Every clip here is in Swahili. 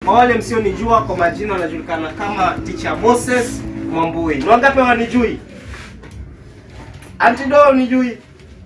Kwa wale msionijua kwa majina wanajulikana kama Teacher Moses Mwambui. Ni wangapi wanijui? Auntie Do unijui?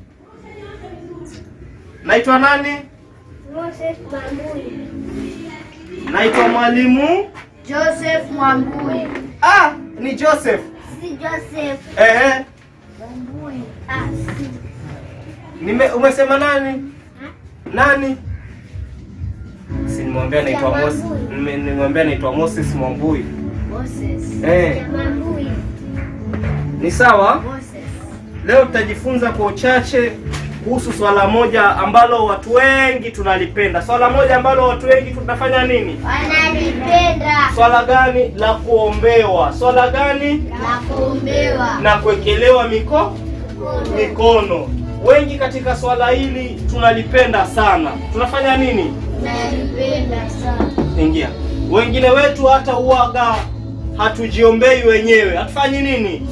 Naitwa nani? Moses Mwambui. Naitwa mwalimu. Joseph Mwambui. Ah, ni Joseph. Si Joseph Ehe. Mwambui. Ah, si. Nime, umesema nani? Nani? Si nimwambia naitwa Moses. nime- Nimwambia naitwa Moses Mwambui. Moses. Eh. Ya Mwambui. Ni sawa? Moses. Leo tutajifunza kwa uchache kuhusu swala moja ambalo watu wengi tunalipenda. Swala moja ambalo watu wengi tunafanya nini? Wanalipenda Swala gani? La kuombewa. Swala gani? la kuombewa. Na kuwekelewa miko mikono. Wengi katika swala hili tunalipenda sana. Tunafanya nini? Nalipenda sana. Ingia. Wengine wetu hata uwaga hatujiombei wenyewe. Hatufanyi nini?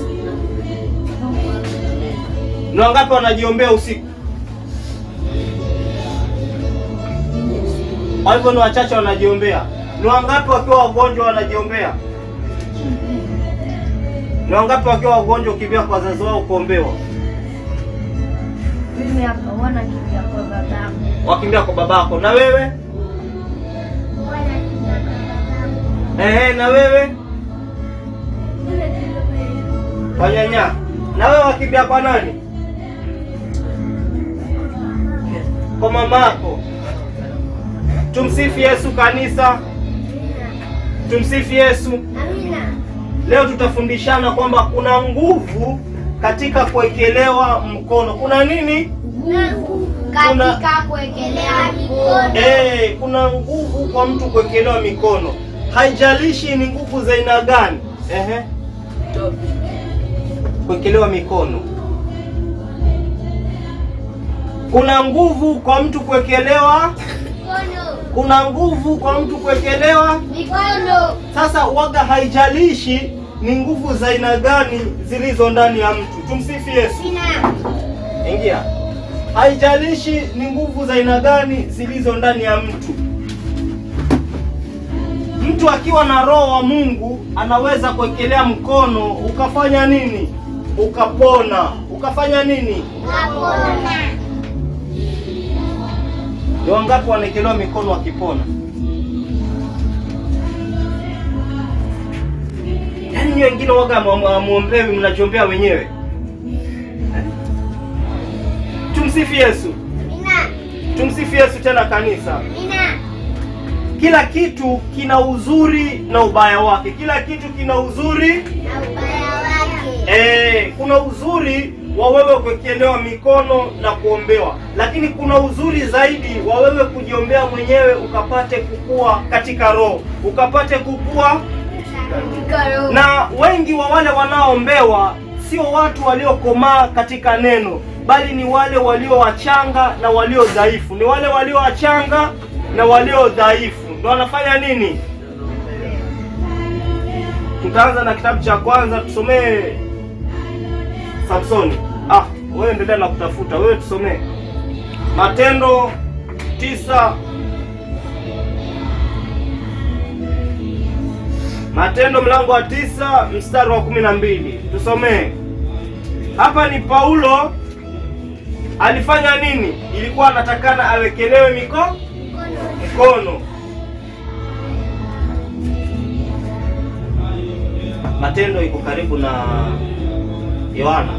Ni wangapi wanajiombea usiku? Kwa hivyo ni wachache wanajiombea. Ni wangapi wakiwa wagonjwa wanajiombea? Ni wangapi wakiwa wagonjwa ukimbia kwa wazazi wao kuombewa? Mimi hapa wana kimbia kwa babangu. Wakimbia kwa babako. Na wewe? Ehe, na wewe? Kwa nyanya. Na wewe wakimbia kwa nani? Kwa mamako. Tumsifu Yesu kanisa. Tumsifu Yesu. Amina. Leo tutafundishana kwamba kuna nguvu katika kuwekelewa mkono. Kuna nini? Nguvu katika kuwekelea mikono. Eh, kuna nguvu kwa mtu kuwekelewa mikono. Haijalishi ni nguvu za aina gani. Ehe. Kuwekelewa mikono. Kuna nguvu kwa mtu kuwekelewa, Mikono. kuna nguvu kwa mtu kuwekelewa. Mikono. Sasa waga, haijalishi ni nguvu za aina gani zilizo ndani ya mtu. Tumsifu Yesu. Amina. Ingia. Haijalishi ni nguvu za aina gani zilizo ndani ya mtu. Mtu akiwa na roho wa Mungu anaweza kuwekelea mkono ukafanya nini? Ukapona. Ukafanya nini? Kapona. Ni wangapi wanaekelewa mikono wakipona? Yaani nyinyi wengine waga hamuombewi, mnajiombea wenyewe. Tumsifu Yesu. Amina. Tumsifu Yesu tena kanisa. Amina. Kila kitu kina uzuri na ubaya wake. Kila kitu kina uzuri Na ubaya wake. eh, kuna uzuri wa wewe kuwekelewa mikono na kuombewa, lakini kuna uzuri zaidi wa wewe kujiombea mwenyewe ukapate kukua katika roho, ukapate kukua. Katika roho. Na wengi wa wale wanaoombewa sio watu waliokomaa katika neno, bali ni wale walio wachanga na walio dhaifu. Ni wale walio wachanga na walio dhaifu ndio wanafanya nini? Tutaanza na kitabu cha kwanza, tusomee Samsoni. Ah, wewe endelea na kutafuta, wewe tusomee Matendo tisa Matendo mlango wa tisa mstari wa kumi na mbili tusomee. Hapa ni Paulo alifanya nini? Ilikuwa anatakana awekelewe miko mikono. Matendo iko karibu na Yohana.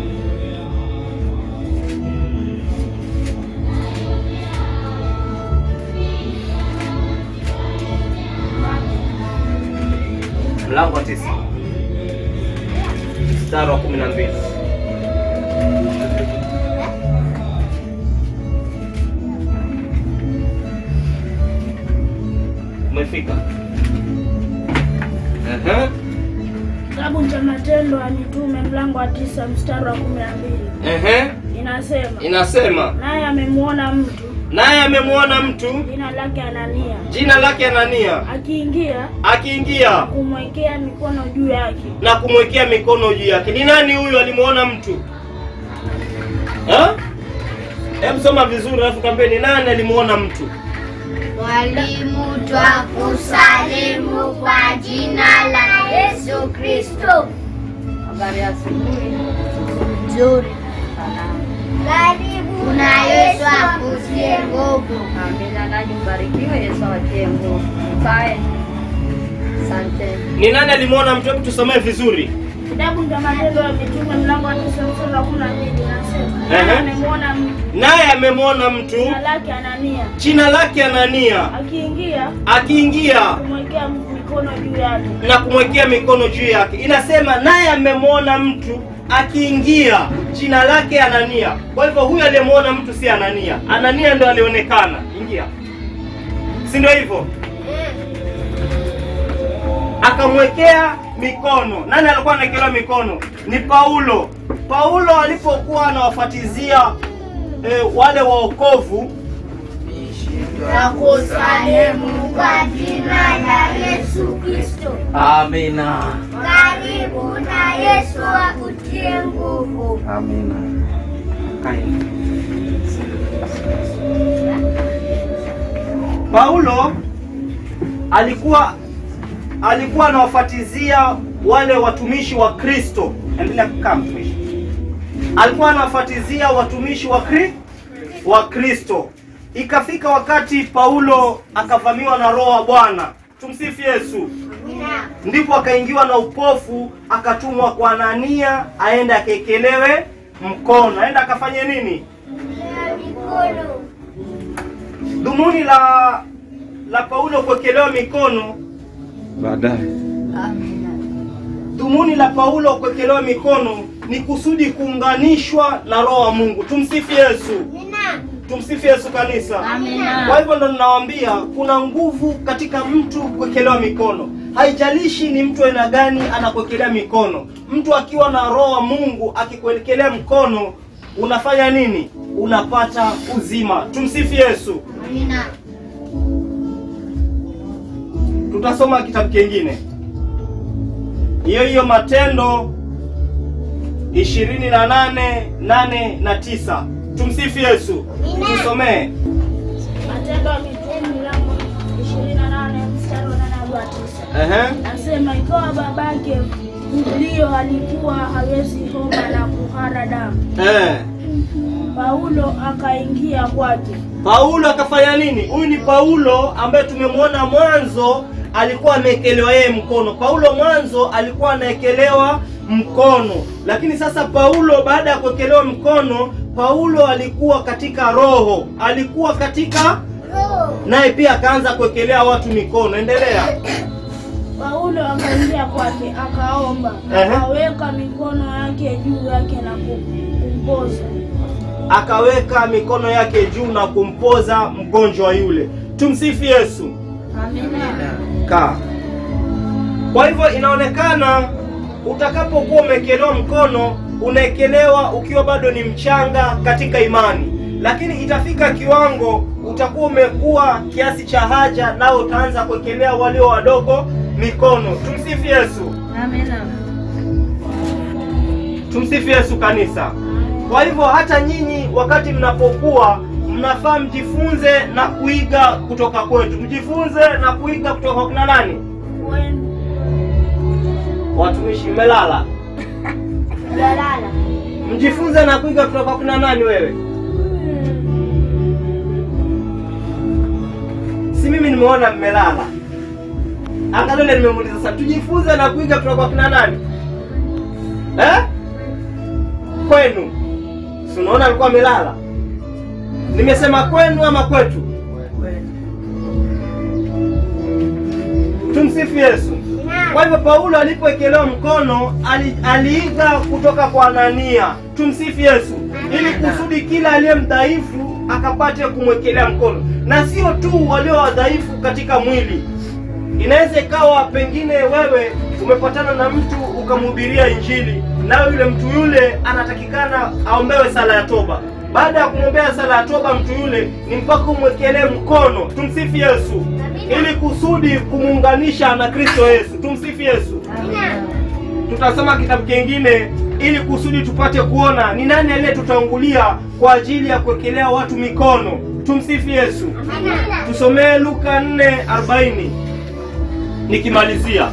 Mlango wa tisa mstari wa kumi na mbili. Umefika? Ehe. Kitabu cha Matendo ya Mitume mlango wa tisa mstari wa kumi na mbili Ehe. inasema, Inasema naye amemwona mtu naye amemwona mtu jina lake Anania jina lake Anania akiingia akiingia kumwekea mikono juu yake. na kumwekea mikono juu yake. Ni nani huyu alimuona mtu? Ha? Hebu soma vizuri alafu kaambie ni nani alimuona mtu. Mwalimu, twakusalimu kwa jina la Yesu Kristo. Habari ya asubuhi. Nzuri. Salama. Karibu na Yesu akutie nguvu. Amina, nanyi mbarikiwe. Yesu awatie nguvu. Mkae. Asante. Ni nani alimwona mtu? Hebu tusomee vizuri. Kitabu cha Matendo ya Mitume mlango wa tisa mstari wa kumi na mbili nasema Ehe. naye amemwona mtu Naye amemwona mtu jina lake Anania jina lake Anania akiingia akiingia kumwekea mikono juu yake na kumwekea mikono juu yake. Inasema naye amemwona mtu akiingia, jina lake Anania. Kwa hivyo huyu aliyemwona mtu si Anania, Anania ndo alionekana. Ingia, si ndio hivyo? Akamwekea mikono. Nani alikuwa anawekelewa mikono? Ni Paulo. Paulo alipokuwa anawafatizia eh, wale waokovu Twakusalimu kwa jina la Yesu Kristo. Amina. Karibu na Yesu akutie nguvu. Amina. Paulo alikuwa alikuwa anawafatizia wale watumishi wa Kristo. Endelea kukaa mtumishi. Alikuwa anawafatizia watumishi wa Kri, wa Kristo. Ikafika wakati Paulo akavamiwa na roho wa Bwana. Tumsifu Yesu. Ndipo akaingiwa na upofu, akatumwa kwa Anania aende akekelewe mkono, aende akafanye nini? Mikono. Dhumuni la la Paulo kuwekelewa mikono, baadaye Amina. dhumuni la Paulo kuwekelewa mikono ni kusudi kuunganishwa na roho wa Mungu. Tumsifu Yesu, Mina. tumsifu Yesu kanisa. Amina. Kwa hivyo ndo ninawaambia kuna nguvu katika mtu kuwekelewa mikono. Haijalishi ni mtu aina gani anakuwekelea mikono. Mtu akiwa na roho wa Mungu akikuwekelea mkono, unafanya nini? Unapata uzima. Tumsifu Yesu. Mina. Tutasoma kitabu kingine, hiyo hiyo Matendo ishirini na nane nane na tisa. Tumsifu Yesu. Tusomee. Matendo ya Mitume mlango ishirini na nane mstari wa nane hadi wa tisa Ehe. nasema ikawa babake Publio alikuwa hawezi homa na kuhara damu, Eh. Paulo akaingia kwake Paulo akafanya nini? Huyu ni Paulo ambaye tumemwona mwanzo alikuwa amewekelewa yeye mkono. Paulo mwanzo alikuwa anaekelewa mkono, lakini sasa Paulo baada ya kuwekelewa mkono, Paulo alikuwa katika roho, alikuwa katika Roho. naye pia akaanza kuwekelea watu mikono. Endelea. Paulo akaingia kwake akaomba, Ehe. akaweka mikono yake juu yake na kumpoza. Akaweka mikono yake juu na kumpoza mgonjwa yule. Tumsifu Yesu. Amina. kaa. Kwa hivyo inaonekana utakapokuwa umewekelewa mkono, unaekelewa ukiwa bado ni mchanga katika imani, lakini itafika kiwango utakuwa umekuwa kiasi cha haja, nao utaanza kuwekelea walio wadogo mikono. Tumsifu Yesu, Amina. tumsifu Yesu kanisa. Kwa hivyo hata nyinyi wakati mnapokuwa mnafaa mjifunze na kuiga kutoka kwetu, mjifunze na kuiga kutoka kwa kina nani? Wenu Watumishi mmelala. Jalala. Mjifunze na kuiga kutoka kwa kina nani wewe? Si mimi nimeona mmelala. Angalia ile nimemuuliza sasa, tujifunze na kuiga kutoka kwa kina nani? Eh? Kwenu. Si unaona alikuwa amelala? Nimesema kwenu ama kwetu? Tumsifu Yesu. Kwa hivyo Paulo alipowekelewa mkono ali, aliiga kutoka kwa Anania. Tumsifu Yesu, ili kusudi kila aliye mdhaifu akapate kumwekelea mkono, na sio tu walio wadhaifu katika mwili. Inaweza ikawa pengine wewe umepatana na mtu ukamhubiria Injili, nayo yule mtu yule anatakikana aombewe sala ya toba. Baada ya kumwombea sala ya toba mtu yule, ni mpaka umwekelee mkono. Tumsifu Yesu, ili kusudi kumuunganisha na Kristo Yesu. Tumsifu Yesu. Amina. Tutasoma kitabu kingine ili kusudi tupate kuona ni nani aliyetutangulia kwa ajili ya kuwekelea watu mikono. Tumsifu Yesu. Amina. Tusomee Luka 4:40 nikimalizia.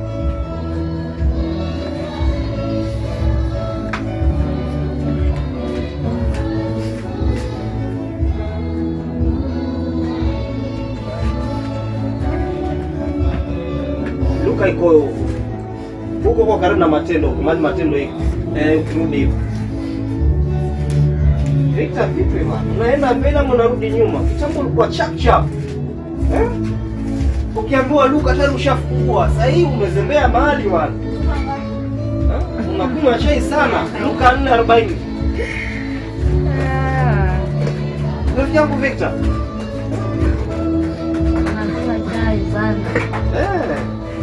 Luka iko huko kwa karibu na Matendo, huko mahali Matendo iko eh, ukirudi hivi Victor, vipi bwana? Unaenda mbele ama unarudi nyuma? Kitambo ulikuwa chap chap. Eh? Ukiambiwa Luka tayari ushafungua. Sasa hii umezembea mahali bwana. Eh? Unakunywa chai sana. Luka 4:40. Rafiki yangu Victor. Nakula chai sana. Eh.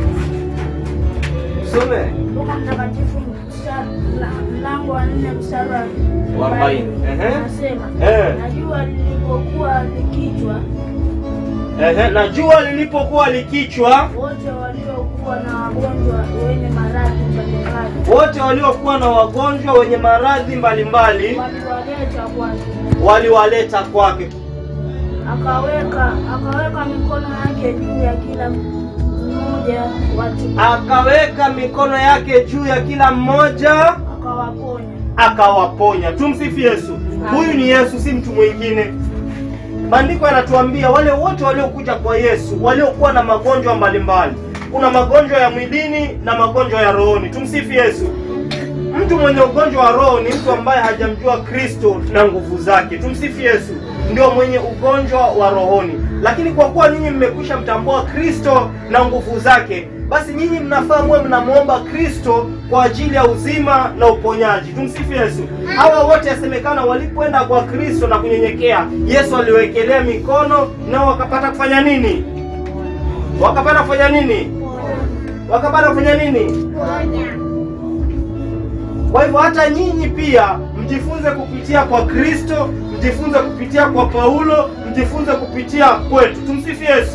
Some. Luka Mtakatifu mstari- mla- mlango wa nne mstari wa Wa arobaini. Ehe. Anasema Eh. na jua lilipokuwa likichwa, Ehe, na jua lilipokuwa likichwa, wote waliokuwa na wagonjwa wenye maradhi mbalimbali wote waliokuwa na wagonjwa wenye maradhi mbalimbali waliwaleta kwake, waliwaleta kwake. akaweka akaweka mikono yake juu ya kila mmoja watu Akaweka mikono yake juu ya kila mmoja akawaponya. akawaponya. Tumsifu Yesu. Huyu ni Yesu, si mtu mwingine. Maandiko yanatuambia wale wote waliokuja kwa Yesu waliokuwa na magonjwa mbalimbali. Kuna magonjwa ya mwilini na magonjwa ya rohoni. Tumsifu Yesu. Mtu mwenye ugonjwa wa roho ni mtu ambaye hajamjua Kristo na nguvu zake. Tumsifu Yesu. Ndio mwenye ugonjwa wa rohoni. Lakini kwa kuwa nyinyi mmekwisha mtambua Kristo na nguvu zake, basi nyinyi mnafaa muwe mnamwomba Kristo kwa ajili ya uzima na uponyaji. Tumsifu Yesu. Hawa wote yasemekana walipoenda kwa Kristo na kunyenyekea, Yesu aliwekelea mikono nao wakapata kufanya nini? Wakapata kufanya nini? Wakapata kufanya nini? Ponya. Kwa hivyo hata nyinyi pia mjifunze kupitia kwa Kristo, mjifunze kupitia kwa Paulo, mjifunze kupitia kwetu. Tumsifu Yesu.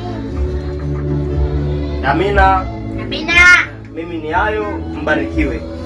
Amina. Amina. Mimi ni hayo, mbarikiwe.